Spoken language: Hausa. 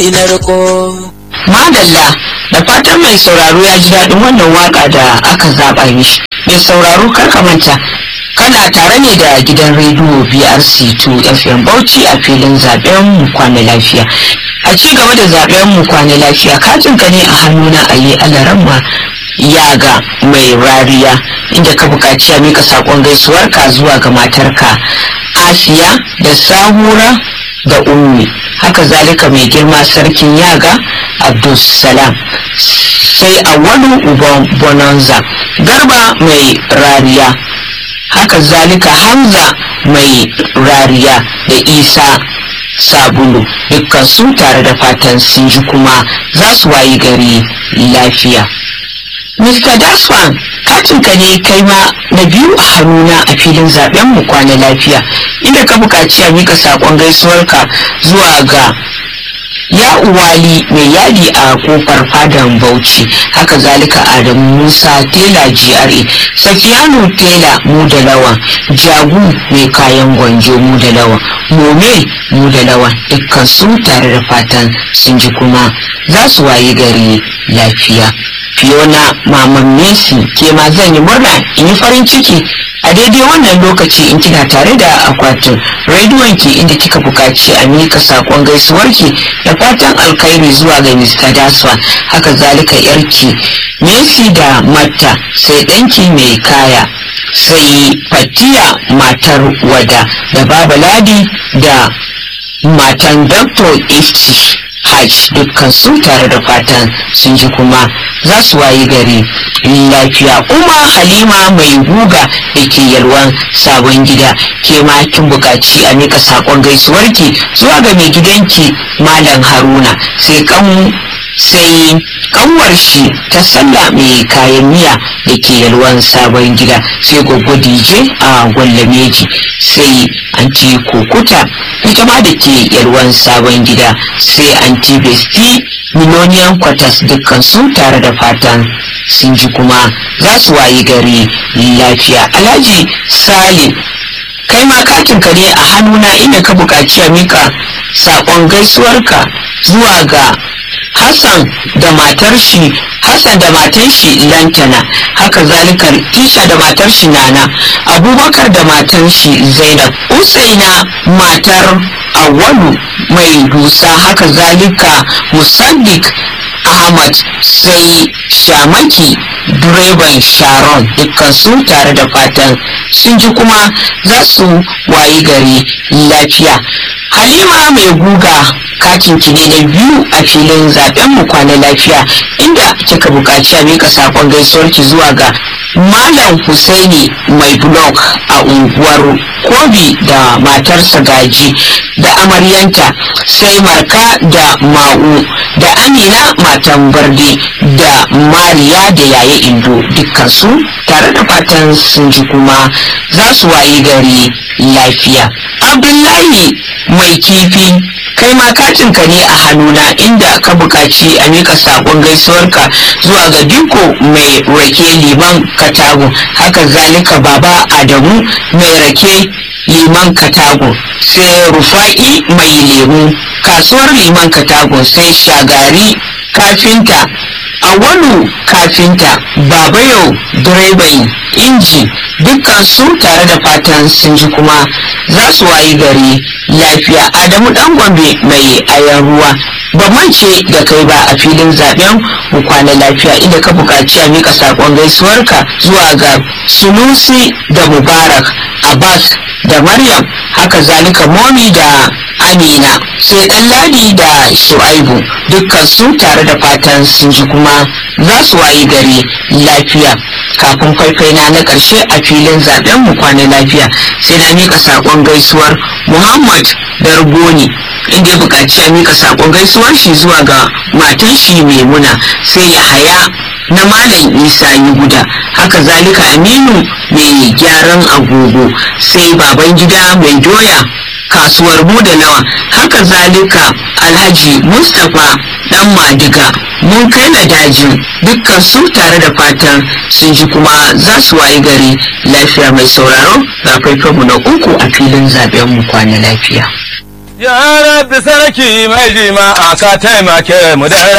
ina riko Madalla da fatan mai sauraro ya ji daɗin wannan waka da aka zaɓa mishi. Mai sauraro kar ka manta kana tare ne da gidan rediyo BRC2 FM Bauchi a filin zaben mu kwana lafiya. A ci gaba da zaben mu kwana lafiya katin ka ne a hannuna a yi alaramma yaga mai rariya inda ka buƙaci a mika saƙon gaisuwarka zuwa ga matarka Asiya da Sahura da Ummi. haka zalika mai girma sarkin yaga abdulsalam sai awalu uban bonanza garba mai rariya haka zalika hamza mai rariya da isa sabulu dukkan su tare da fatan sun ji kuma za su wayi gari lafiya Mr. Daswan, katinka ne kai ma na biyu a hannuna a filin zaben mu kwana lafiya, inda ka buƙaci a mika saƙon gaisuwarka zuwa ga ya uwali mai yadi a kofar fadan bauchi haka zalika adamu musa tela gra safiyanu tela mu da lawan jagu mai kayan gwanjo mu da lawan mome mu da lawan dukkan su tare da fatan sun ji kuma za su wayi gari lafiya Fiona Maman Messi ke ma zan yi murna in yi farin ciki a daidai wannan lokaci in kina tare da akwatin rediyon ki inda kika bukaci a mika sakon gaisuwarki da fatan alkhairi zuwa ga Mr. Daswan haka zalika yarki Messi da Matta sai ɗanki mai kaya sai Fatiya matar wada da Baba Ladi da matan Dr. Ifti hajj dukkan su tare da fatan sun ji kuma za su wayi gari lafiya kuma halima mai guga da ke yalwan sabon gida ke ma kin buƙaci a mika saƙon gaisuwarki zuwa ga mai gidanki malam haruna sai kan sai kanwar shi ta sallah mai kayan miya da ke yalwan sabon gida sai gwaggo dije a gwallameji sai anti kokuta ita ma da ke yalwan sabon gida sai anti besti miloniyan kwatas dukkan su tare da fatan sun ji kuma za su wayi gari lafiya alhaji salim kai ma katinka ne a hannuna inda ka buƙaci a mika saƙon gaisuwarka zuwa ga Hassan da matar shi Hassan da matar shi Lantana haka zalika Tisha da matar shi Nana Abubakar da matar shi Zainab Usaina matar Awalu mai dusa haka zalika Musaddiq Ahmad sai Shamaki direban Sharon dukkan su tare da fatan sun ji kuma za su wayi gari lafiya Halima mai guga katin ki ne na biyu a filin zaben mu kwana lafiya inda kika buƙaci a mika sakon gaisuwar ki zuwa ga Malam Husaini mai blog a unguwar Kobi da matarsa Gaji da amaryanta sai Marka da Ma'u da Amina matan Barde da Mariya da Yaye Indo dukkansu tare da fatan sun ji kuma za su wayi gari lafiya. Abdullahi mai kifi kai ma katinka ne a hannuna inda ka buƙaci a mika saƙon gaisuwarka zuwa ga diko mai rake liman katago haka zalika baba adamu mai rake liman katago sai rufa'i mai lemu kasuwar liman katago sai shagari kafinta awalu kafinta babayo direban inji dukkan su tare da fatan sun ji kuma za su wayi gari lafiya adamu dan gombe mai ayan ruwa ba mance da kai ba a filin zaben mu kwana lafiya inda ka buƙaci a mika saƙon gaisuwarka zuwa ga sunusi da mubarak abbas da maryam haka zalika momi da amina sai ɗan ladi da shu'aibu dukkan su tare da fatan sun ji kuma za su wayi gari lafiya kafin faifai na na ƙarshe a filin zaben mu kwana lafiya sai na mika saƙon gaisuwar muhammad dargoni inda ya buƙaci a mika saƙon gaisuwar shi zuwa ga matan shi maimuna sai ya haya na malam isa yi guda haka zalika aminu mai gyaran agogo sai baban gida mai doya kasuwar da nawa haka zalika alhaji mustapha dan madiga mun kai na daji dukkan su tare da fatan sun ji kuma za su wayi gari lafiya mai sauraro ga faifanmu na uku a filin zaben mu kwana lafiya Ya rabbi sarki mai jima ka taimake mu da